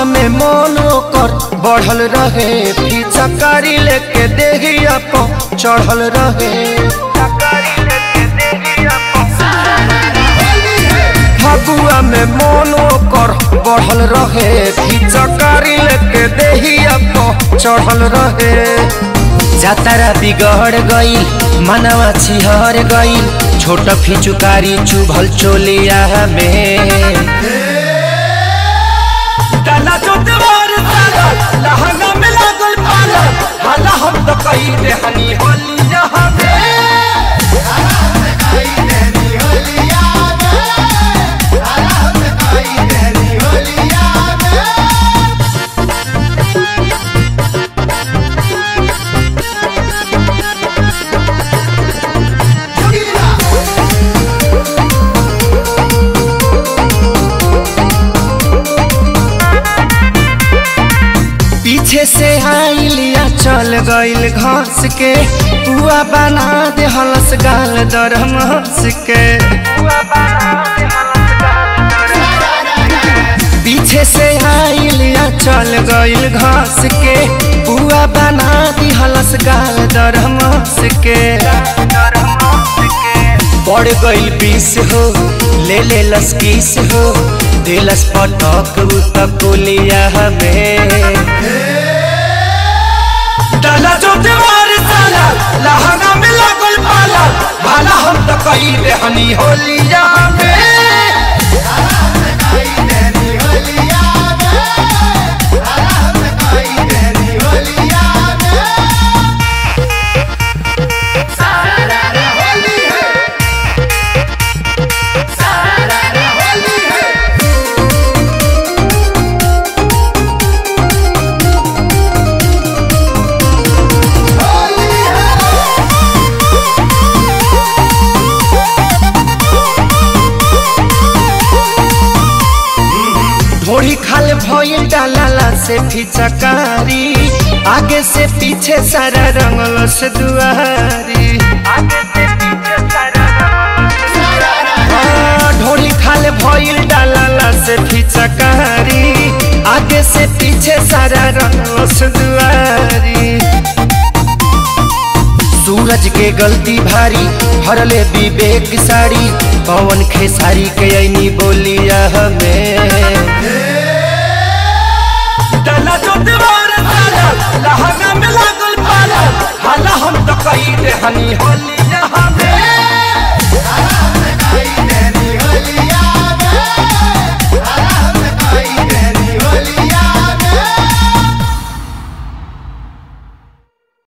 फगुआ में मन ओकर बढ़ल रहे पिचकारी लेके देहिया पो चढ़ल रहे फगुआ में मन ओकर बढ़ल रहे पिचकारी लेके देहिया पो चढ़ल रहे जातारा बिगड़ गईल मनवा छिहर गईल छोट फिचुकारी चुभल चोलिया में डाला जो देवर साला लहंगा में लागल पाला हाला हम तो कही दे हनी होली यहाँ में पीछे से आइलिया चल गईल घास के पुआ बना दे हलस गाल दरम हंस के पीछे से आइलिया चल गईल घास के पुआ बना दी हलस गाल दरम हंस के पड़ गईल पीस हो ले ले लस किस हो दिलस पटक उतकुलिया हमें डाला जो दीवार साला लहंगा में लागल पाला भाला हम तो कही दे हनी होलिया में ढोड़ी खाल भइल डालाला से फिचकारी आगे से पीछे सारा रंगल से दुआरी हाँ, ढोड़ी खाल भइल डालाला से फिचकारी आगे से पीछे सारा रंगल से दुआरी सूरज के गलती भारी हरले विवेक साड़ी पवन खेसारी के ऐनी बोलिया हमें डाला जो दीवार